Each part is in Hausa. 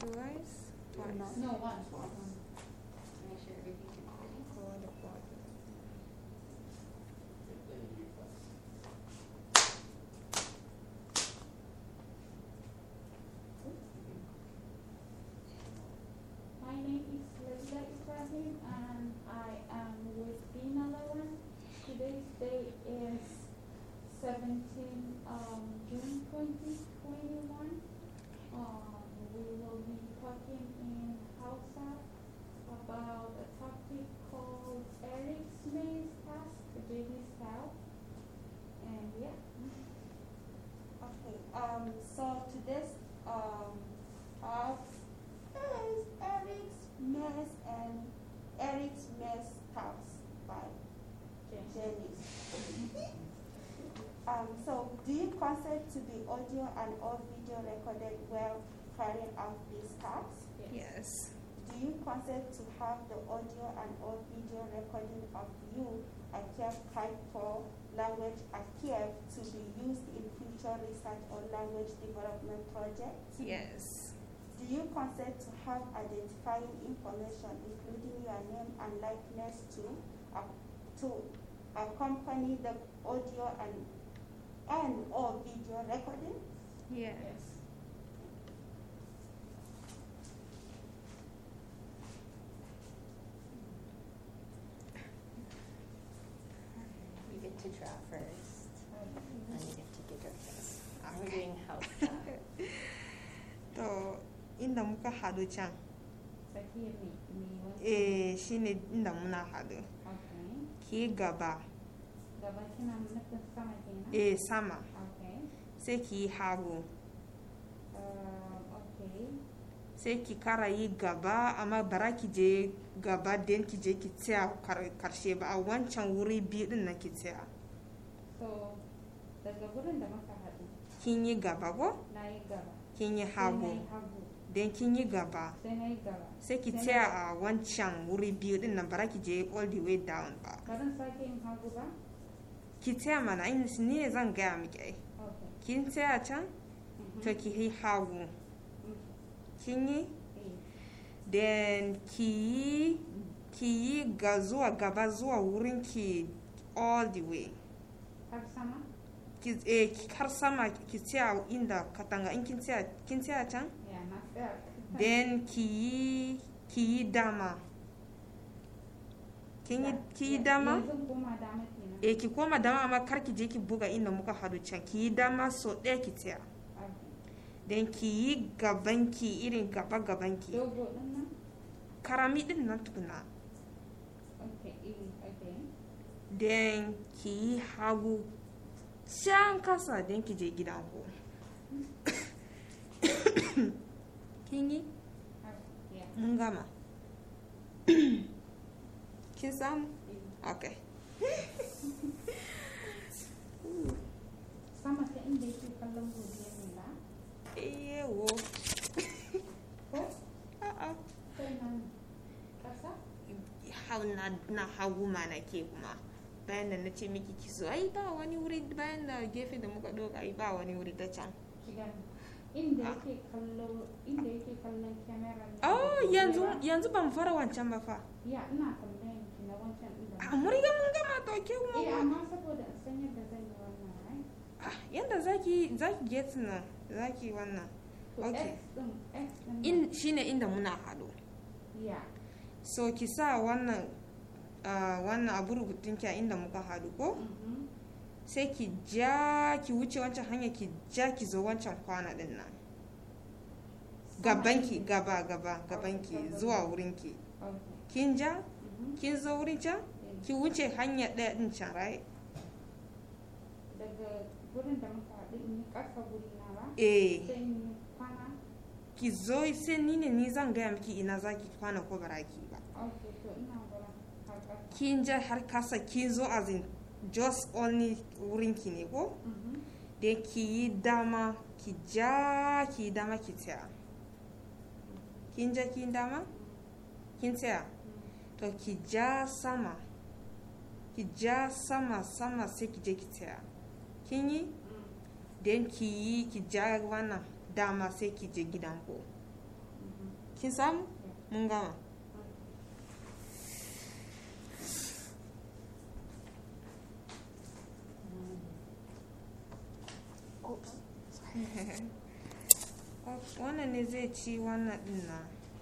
twice twice No, once. Make sure everything is ready. for the bottom. My name is Lesla Ibrahim and I am with Dina Lawan. Today's date is seventeen, um, June twenty twenty-one. Um, we will be talking in Hausa about a topic called Eric Smith's task, the JD style. And yeah, Okay, um, so today's, um, task is Eric's Mess and Eric's Mess Task by Jen. Jenny. Um, so do you consent to the audio and or video recorded while carrying out these tasks? Yes. Do you consent to have the audio and or video recording of you at Kiev Kaipo language at Kiev to be used in future research or language development projects? Yes. Do you consent to have identifying information, including your name and likeness, to uh, to accompany the audio and and or video recording? Yes. You get to draw first. And you get to get your first. We're doing house To inda muka hadu can, Tsakiyar me, me wani? eh shine inda muna hadu. Okay. Ki gaba, Gaba kina nufin sama kenan? eh sama, Okay. sai ki yi hagu, Um, okay. sai ki kara yi gaba amma bara ki je gaba den ki je ki tsaya kar- karshe ba a wancan wuri biyu din nan ki tsaya. So, daga gurin da muka haɗu, Kin yi gaba ko? na yi gaba. Kin yi Sai na hagu, yi hagu. den kin yi gaba. Sai na yi gaba. sai ki Sai na- tsaya a wancan wuri biyu din nan bara ki je all the way down ba Barin sake yin hagu ba? ki tsaya mana in ni ne zan gaya miki ai Okay. kin tsaya can Mhm. to ki yi hagu Mm. kin yi Eh. then ki yi ki yi ga zuwa gaba zuwa wurin ki all the way Har sama? ki eh ki har sama ki tsaya inda katanga in kin tsaya kin tsaya can Ya, na tsaya. then ki yi ki yi dama kin yi ki yi dama Yanzu koma dama kenan. e ki koma dama amma kar ki je ki buga inda muka hadu can ki yi dama so ɗaya ki tsaya Okay. dan ki yi gaban ki irin gaba gaban ki Dogo ɗin nan? karami din nan tukuna Okay, eh, okay. dan ki yi hagu can kasa dan ki je gidan ku kin yi Har- Yeah. mun gama kin samu eh. okay Sama ta inda yake kallon godiyar nila? yewo Ko? a'a Sai nan ƙasa? hau na, na hagu mana ke kuma bayan da na ce miki ki so ai ba wani wuri bayan da gefe da muka doka ai ba wani wuri ta can Shiga inda Ah. yake kallo inda yake kallon kyamarar nan oh da yanzu godiyar- yanzu ban fara wancan ba fa ya ina tambayan ki na wancan inda a mun riga mun gama to ke eh kuma amma saboda in san yadda zan yi wannan right ah yanda zaki zaki get na zaki wannan to Okay. x din x din in shine inda muna hado ya so ki sa wannan ah, wannan abu rubutun ki a inda muka hadu ko mhm sai ki ja ki wuce wancan hanya ki ja ki zo wancan kwana din nan gabanki gaba gaba gabanki zuwa wurinki okay kin ja mhm kin zo wurin can eh. ki wuce hanya ɗaya din can right daga gurin da muka haɗu in yi ƙasa guri na ba eh sai in yi kwana ki zo sai ni ne ni zan gaya miki ina zaki kwana ko baraki ba okay to ina gurin har ƙasa kin ja har kasa kin zo as in just only wurinki ne ko mhm da ki yi dama ki ja ki yi dama ki tsaya kin ja ki yi dama kin tsaya mhm to ki ja sama ki ja sama sama sai ki je ki tsaya kin yi mhm den ki yi ki ja wannan dama sai ki je gidanku mhm kin samu mun gama wannan ne zai ci wannan din na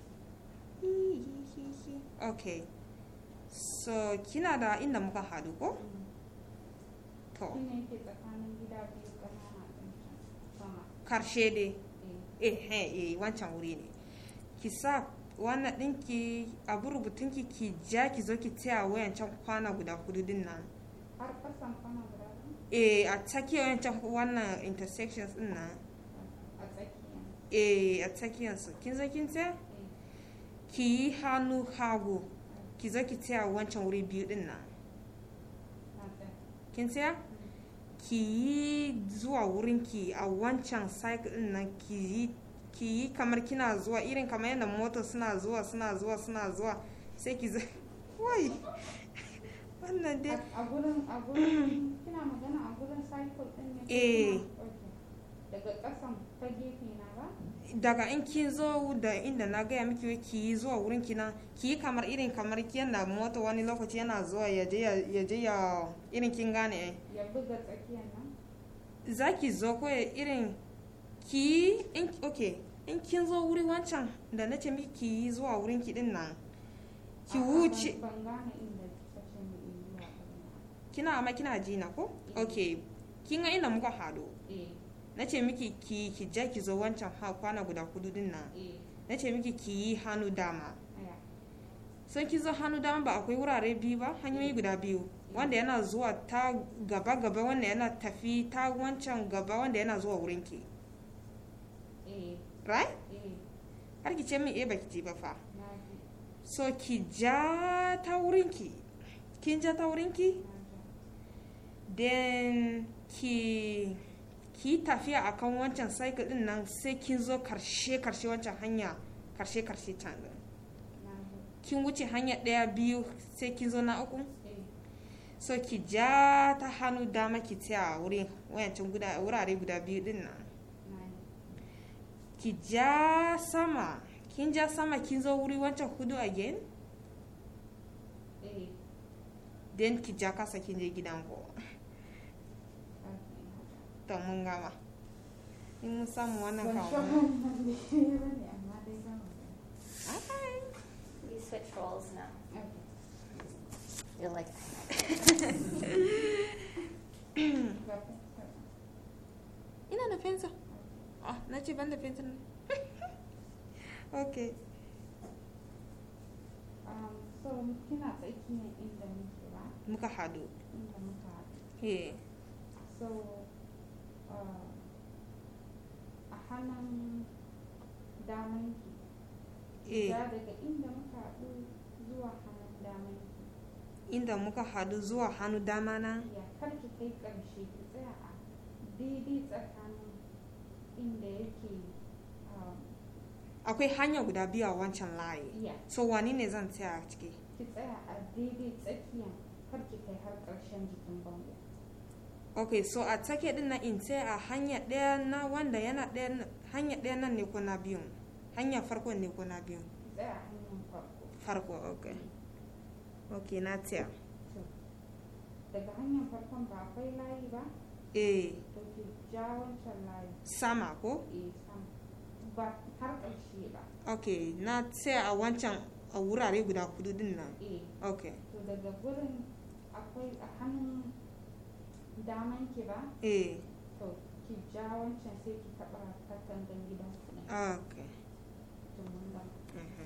ok so kina da inda muka hadu ko to Shi ne ke tsakanin gida biyu ƙanana ɗin can sama. karshe dai Eh. eh eh eh wancan wuri ne ki sa wannan ɗinki abu rubutunki ki ja ki zo ki taya wayancan kwana guda hudu din nan Har ƙasan kwana guda biyu eh a tsakiyar wayancan wannan intersections din nan a tsakiya. eh a tsakiyarsu kin zo kin tsaya Eh. ki yi hannu hagu ki zo ki taya wancan wuri biyu din nan Na tsaya. kin tsaya ki yi zuwa wurinki a wancan cycle din nan ki yi ki yi kamar kina zuwa irin kamar yadda mota suna zuwa suna zuwa suna zuwa sai ki zai wai wannan dai A- A gurin a gurin kina magana a gurin cycle ɗin ne? ko Eh. kuma- Okay. Daga ƙasan ta gefe na ba? daga in kin zo da inda na gaya miki wai ki yi zuwa wurin ki nan ki yi kamar irin kamar yadda mota wani lokaci yana zuwa ya je ya- ya je ya irin kin gane eh Ya buga tsakiyar nan? za ki zo ko ya irin ki yi in ok in kin zo wuri wancan da na ce miki ki yi zuwa wurin ki din nan ki A'a, wuce ban- Ban gane inda kika ce mu in zuwa gurin. kina amma kina ji na ko ok kin ga inda muka hado Eh. na ce miki ki ki ja ki zo wancan ha kwana guda hudu din nan Eh. na ce miki ki yi hannu dama Aya. sun ki zo hannu dama ba akwai wurare biyu ba hanyoyi guda biyu wanda yana zuwa ta gaba gaba wanda yana tafi ta wancan gaba wanda yana zuwa wurin ki Eh. right Eh. har ki ce min eh baki ji ba fa Na ji. so ki ja ta wurin ki kin ja ta wurin ki Na ji. then ki ki tafiya akan wancan cycle din nan sai kin zo karshe karshe wancan hanya karshe karshe can din Na ji. kin wuce hanya daya biyu sai kin zo na uku Eh. so ki ja ta hannu dama ki tsaya a wurin wayancin guda wurare guda biyu din nan Na ki ji. ja sama kin ja sama kin zo wuri wancan hudu again Eh. then ki ja kasa kin je gidan ko Okay. to mun gama in mun samu wannan Ban kawo sha wannan ne ba ne amma dai za mu gani. Okay. We switch roles now. Okay. You're like, Ga fuskar. ina da fensa ah na ce ban da fensa ne okay Um, so kina tsakiyar inda muke ba muka hadu inda muka haɗu eh so uh, a hannun damanki eh ja daga inda muka haɗu zuwa hannun damanki inda muka hadu zuwa hannu dama na ya karki kai ƙarshe ki tsaya a daidai tsakanin inda yake um, akwai hanya guda biyu a wancan layi iya so wani ne zan tsaya a ciki ki tsaya a daidai tsakiyan karki kai har ƙarshen jikin bango ok so a take din na in tsaya a hanya ɗaya na wanda yana ɗaya hanya ɗaya nan ne ko na biyun hanya farko ne ko na biyun ki tsaya a hanyar farko farko ok ok na tsaya to daga hanyar farkon ba akwai layi ba eh to ki ja wancan layi sama ko eh sama ba har ƙarshe ba ok na tsaya a wancan a wurare guda hudu din nan eh ok to daga gurin akwai a hannun daman ki ba eh to ki ja wancan sai ki taɓa katangan gidan ku ne ok to mun gama mhm.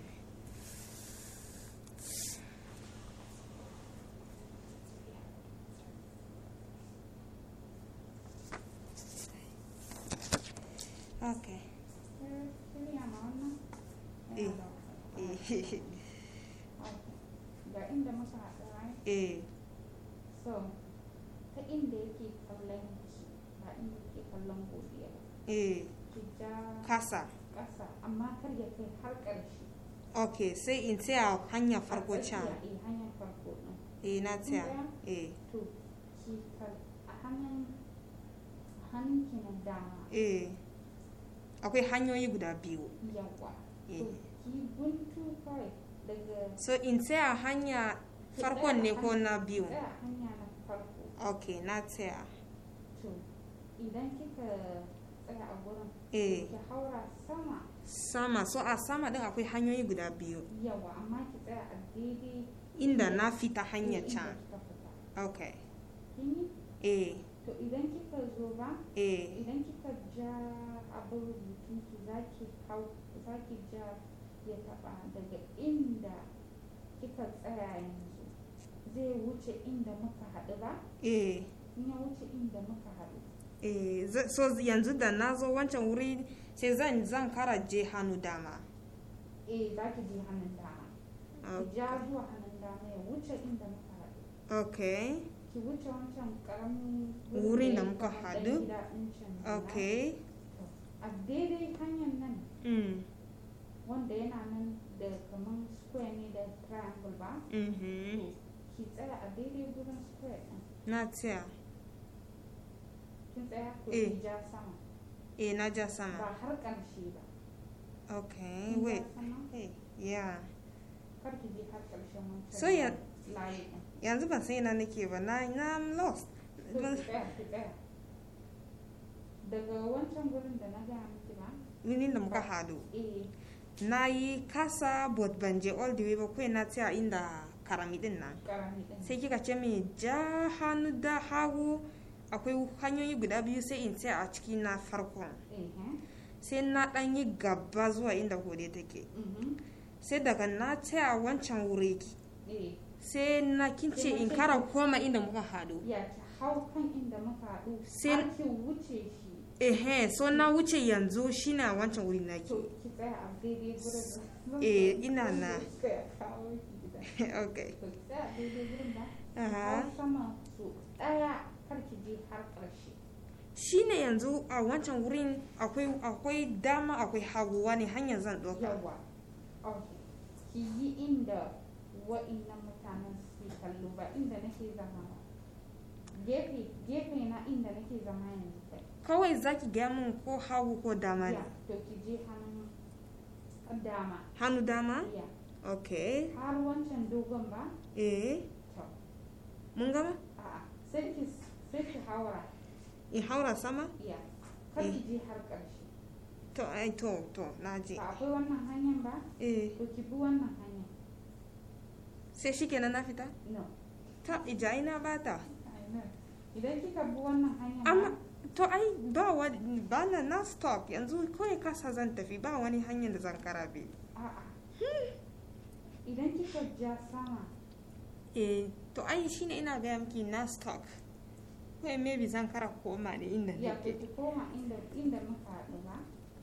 ok Eh, shirya ma wannan Eh. yana da wahala. eh Okay. ga inda muka haɗu right eh so ta inda yake kallon ki ba inda yake kallon godiya ba eh ki ja kasa ƙasa amma kar ya kai har ƙarshe ok sai in tsaya hanya farko A can tsakiya, eh hanyar farko ɗin eh na tsaya eh to ki kal a hannun a hannun ki na dama eh akwai hanyoyi guda biyu yawa eh to ki kawai daga so in tsaya hanya ki farkon ne tsaya ko hanya- na ki biyu tsaya hanya na farko ok na tsaya to idan kika tsaya a gurin eh ki haura sama sama so a sama din akwai hanyoyi guda biyu yawa amma ki tsaya a daidai inda na fita hanyar inda can kika fita ok kini eh to idan kika zo ba eh idan kika ja abin rubutun ki zaki hau zaki ja ya taba daga inda kika tsaya yanzu zai wuce inda muka haɗu ba eh in ya wuce inda muka haɗu eh za- so yanzu da na zo wancan wuri sai zan zan kara je hannu dama eh zaki je hannun dama ki ja zuwa hannun dama ya wuce inda muka haɗu ok ki wuce wancan karamin Wurin da ya yi muka kamar ɗan haɗu? gida ɗin can nan. ok To, a daidai hanyar nan mm. wanda yana nan da kaman square ne da triangle ba mhm. ki tsaya a daidai gurin square ɗin na tsaya kin tsaya ko Eh. ki ja sama eh na ja ba sama har ƙarshe ba ok kin wait ja sama hey, yeah kar ki je har ƙarshen wancan So ya- layi ɗin yanzu ban san ina nake ba na na I'm lost to Ban- ki tsaya ki tsaya daga wancan gurin da na gaya miki ba wurin da muka hadu eh na yi kasa but ban je all the way ba kawai na tsaya inda karami din nan ƙarami ɗin sai kika ce min ja hannu da hagu akwai hanyoyi guda biyu sai in tsaya a ciki na farkon eh sai na dan yi gaba zuwa inda hode take mhm sai daga na tsaya wancan wuri eh sai na kince in kara koma inda muka hadu ya ki hau kan inda muka haɗu Sai- har ki wuce shi ehe so na wuce yanzu shine a wancan wuri nake to ki tsaya a daidai gurin da Eh, ina na. Tsaya kawo ki gida okay to ki tsaya a daidai gurin ba Aha. har sama so ɗaya kar ki je har ƙarshe shine yanzu a wancan wurin akwai akwai dama akwai hagu wani hanyar zan ɗauka yawa okay ki yi inda wa'innan mutanen suke kallo ba inda nake zama ba gefe gefe na inda nake zama yanzu kai kawai zaki gaya min ko hagu ko dama ne ya to ki je hannun dama hannu dama ya okay har wancan dogon ba eh to mun gama a'a sai ki sai ki haura in haura sama iya kar ki je har ƙarshe to ai to to na je ba akwai wannan hanyar ba eh to ki bi wannan hanyar sai shikenan na fita no ta ija ina bata I know. idan kika bi wannan hanyar ba amma to ai ba wani ba na na stop yanzu kawai kasa zan tafi ba wani hanyar da zan karabe a'a idan kika ja sama eh to ai shine ina gaya miki na stop kawai maybe zan kara koma da inda ya to nake ki koma inda inda muka haɗu ba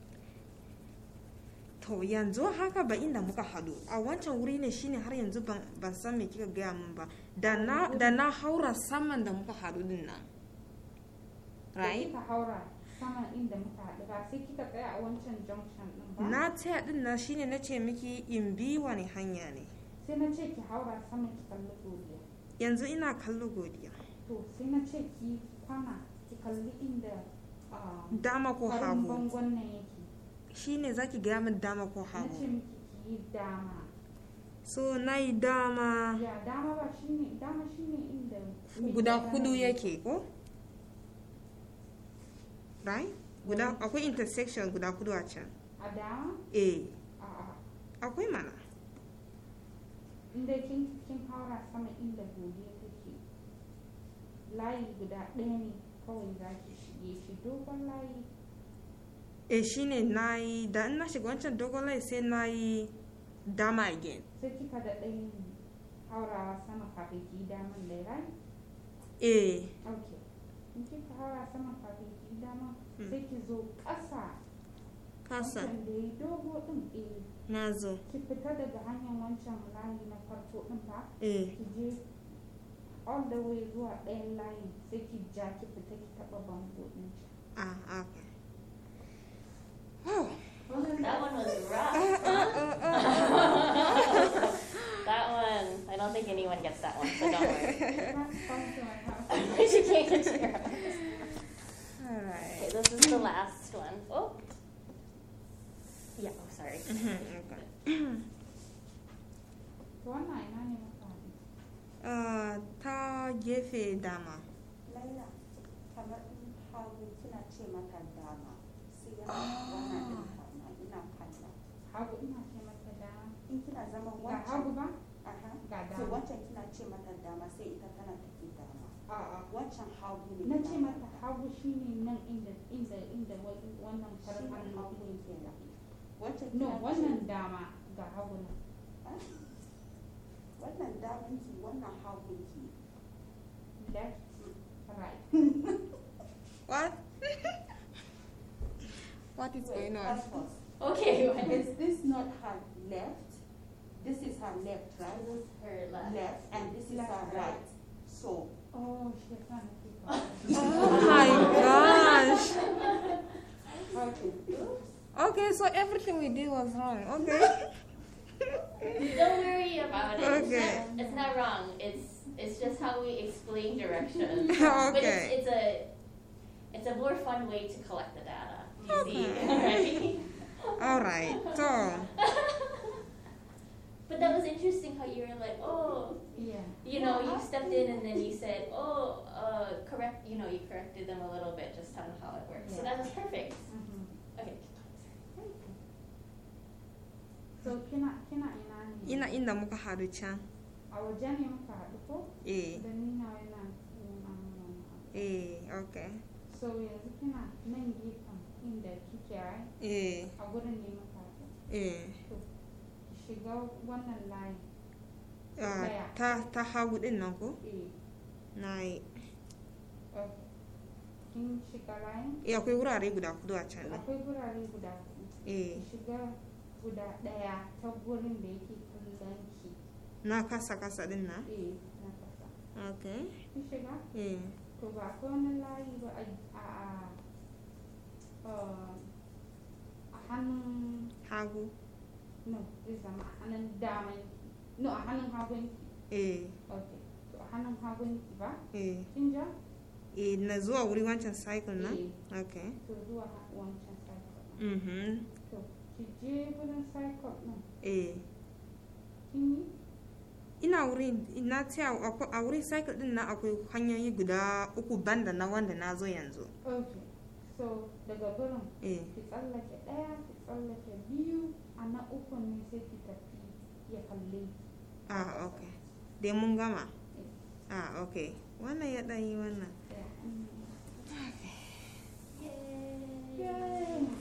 to yanzu haka ba inda muka hadu a wancan wuri ne shine har yanzu ban ban san me kika gaya min ba da na da na haura saman da muka hadu din nan to right kika haura sama inda muka haɗu ba sai kika tsaya a wancan junction din ba na tsaya din nan shine na ce miki in bi wani hanya ne sai na ce ki haura sama ki kalli godiya yanzu ina kallo godiya to sai na ce ki kwana ki kalli inda ah, dama ko farin hagu bangon nan yake shine zaki gaya min dama ko na ce hagu miki ki yi dama so na yi dama ya dama ba shine dama shine inda guda hudu yake ko right guda akwai intersection guda hudu a can a dama eh a akwai mana inda kin kin haura sama inda godiya take layi guda ɗaya ne kawai za ki shige shi dogon layi eh shine na yi da in na shiga wancan dogon layi sai na yi dama again sai kika da ɗayin haurawa sama kafin ki yi daman da rai eh ok in kika haura sama kafin ki yi daman Hmm. sai ki zo ƙasa kasa wancan da ya dogo ɗin eh na zo ki fita daga hanyar wancan layi na farko ɗin ba eh ki je all the way zuwa ɗayan layi sai ki ja ki fita ki taɓa bango ɗin can ah okay oh That one was rough. that one, I don't think anyone gets that one, so don't worry. That's fun to my house. she can't get to your house. all Okay, right this is the last one. Oh. Yeah, oh, sorry. Mhm, okay. to wannan ina ne muka haɗu Ah, ta gefe dama laila kamar in hagu kina ce mata dama sai yana wannan din kama ina kalla hagu ina ce mata dama in kina zama ga hagu wancan ba aha ga so dama wancan kina ce mata dama sai ita tana tafi dama a'a wancan hagu ne na kina ce mata hagu shine nan inda inda inda wa- wannan shi farin ne hannu hagu ɗin ke kenan da wancan no kina ce- wannan dama ga hagu nan wannan damanki wannan hagunki left right what what is Wait, going on pause, pause. Okay, what is Is this not her left? This is her left, right? this is her left. Left, and this is her Left, right. right. So, oh she trying to keep oh my gosh okay okay so everything we did was wrong okay Don't worry about it. It's, Okay. not, it's not wrong. It's it's just how we explain directions. But it's, okay it's a it's a more fun way to collect the data. You see, Okay. right? all right so but that was interesting how you were like, oh, yeah you know, you stepped in and then you said, oh, uh, correct. You know, you corrected them a little bit just on how it works. So that was perfect. Mhm. Okay. so kina kina ina ne ina inda muka haɗu can a waje ne muka haɗu ko eh da ni na yana yana nuna eh okay so yanzu kina nan gefen inda kike right eh a gurin ne muka haɗu eh to ki shiga wannan layi ah, Ɗaya. ta ta hagu din nan ko eh na yi okay. kin shiga layin eh akwai wurare guda kudu a can din akwai gurare guda huɗu eh ki shiga guda ɗaya ta gurin da yake kallon ki na kasa kasa din na eh na kasa okay kin shiga eh to ba akwai wani layi ba a a a a hannun hagu no zai zama a hannun daman no a hannun hagun eh okay to a hannun hagun ki ba eh kin ja eh na zuwa wuri wancan cycle na eh okay to zuwa ha- wancan cycle mhm to ki je wurin cycle din eh kin yi ina wurin na ce a akwa- a wurin cycle din na akwai hanyoyi guda uku banda na wanda na zo yanzu okay so daga gurin eh ki tsallake ɗaya ki tsallake biyu a na uku ne sai ki tafi ya kalle ki. ah okay dai mun gama ah okay wannan ya ɗan yi wannan Ɗaya. Mm. Yay. Yay.